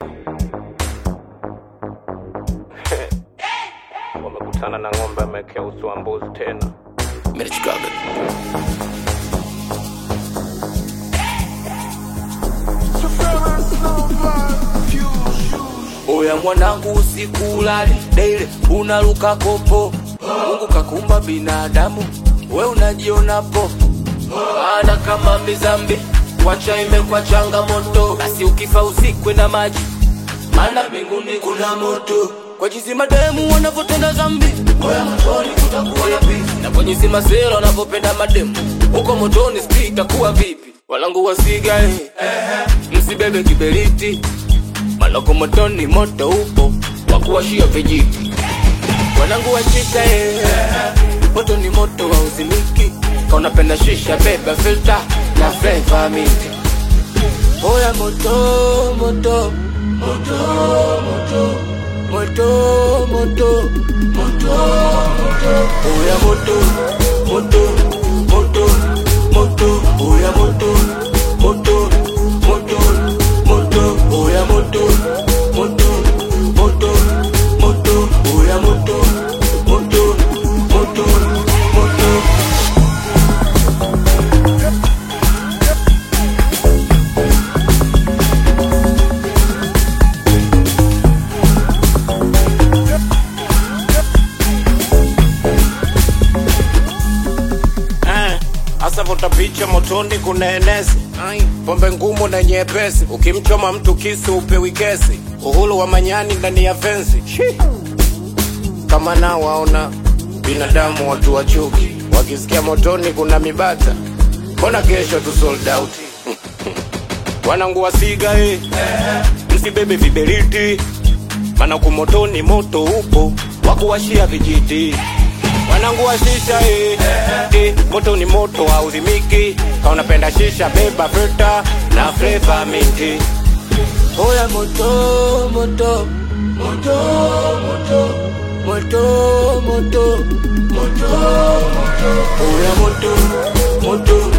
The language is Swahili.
wamekutana na ng'ombe amekea uso wa mbuzi tena. Merichikaga. Oya mwanangu usikulali daily unaruka kopo Mungu kakumba binadamu we unajiona popo ana kama mizambi wacha imekwa changamoto basi ukifa usikwe na maji maana mbinguni kuna moto kwa jinsi mademu wanavyotenda dhambi oya motoni kutakuwa na vipi na kwa jinsi masela wanavyopenda mademu huko motoni sijui itakuwa vipi walangu wasiga eh. msibebe kiberiti maloko motoni moto upo wakuwashia vijiti wanangu washika eh. moto ni moto wa uzimiki kaunapenda shisha beba filter na flavor minti oya moto moto moto moto moto moto moto oya moto moto moto moto oya moto moto moto moto oya moto moto moto moto oya moto moto moto moto Eh, Asa vuta picha motoni kuna enesi pombe ngumu na nyepesi, ukimchoma mtu kisu upewi kesi, uhuru wa manyani ndani ya fensi Shi. kama nao waona binadamu watu wa chuki, wakisikia motoni kuna mibata, mbona kesho tu sold out wanangu wasiga eh. msibebe viberiti, mana kumotoni moto upo wakuwashia vijiti wanangu wa shisha eh. Eh, moto ni moto hauzimiki, kaunapenda shisha beba filter na flavor minti. Oya moto moto moto moto moto moto moto moto Oya moto moto